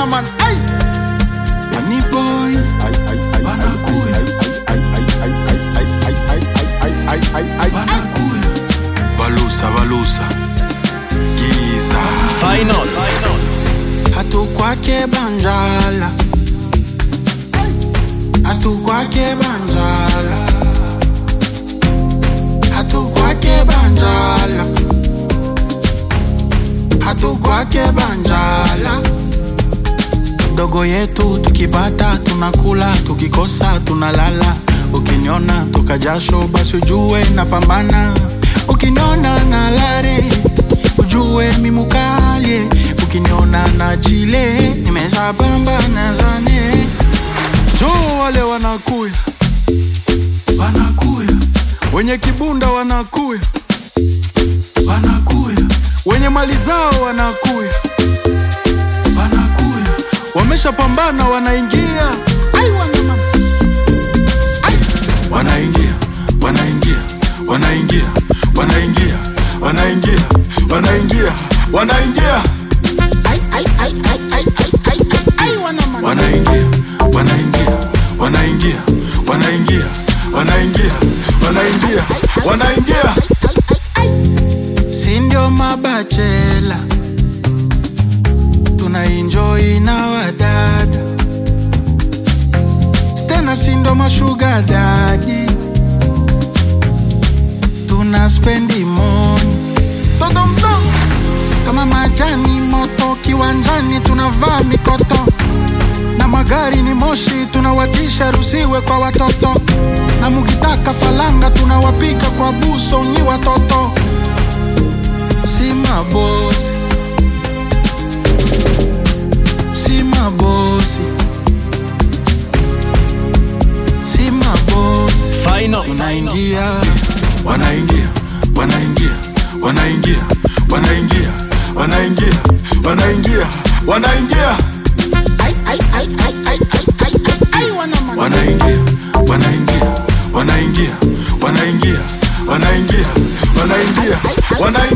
man. Ay. Money boy. Ay, ay, ay, Wanakuya. ay, ay, ay, ay, ay, ay, ay, ay, ay, ay, ay, ay. Wanakuya. balusa balusa giza Final. hatukwake banjala hatukwake banjala hatukwake banjala hatukwake banjala dogo yetu tukipata tunakula tukikosa tunalala ukiniona toka jasho basi ujue napambana ukiniona na lare ujue mimukalie ukiniona na chile nimeshapambana zane jo wale wanakuya Wanakuya. wenye kibunda wanakuya Wanakuya. wenye mali zao wanakuya Wanakuya. wameshapambana wanaingia Ai, wana mama. wanaingia wanaingia wanaingia wanaingia wanaingia wanaingia wanaingia Ai, ai, ai, ai, ai, ai, ai, ai, ai, wana mama. wanaingia wanaingia wanaingia wanaingia wanaingia wanaingia wanaingia si ndio mabachela tunaenjoi na wadada stena si ndo mashuga dadi tuna spendi moni toto mdogo kama majani moto kiwanjani tunavaa mikoto na magari ni moshi tunawatisha rusiwe kwa watoto na mukitaka falanga tunawapiga kwa buso nyi watoto si mabosi si mabosi si mabosi Final. tunaingia wanaingia wanaingia wanaingia wanaingia wanaingia wanaingia wanaingia ai ai ai ai ai ai ai ai ai wana man wanaingia wanaingia wanaingia wanaingia wanaingia wanaingia wanaingia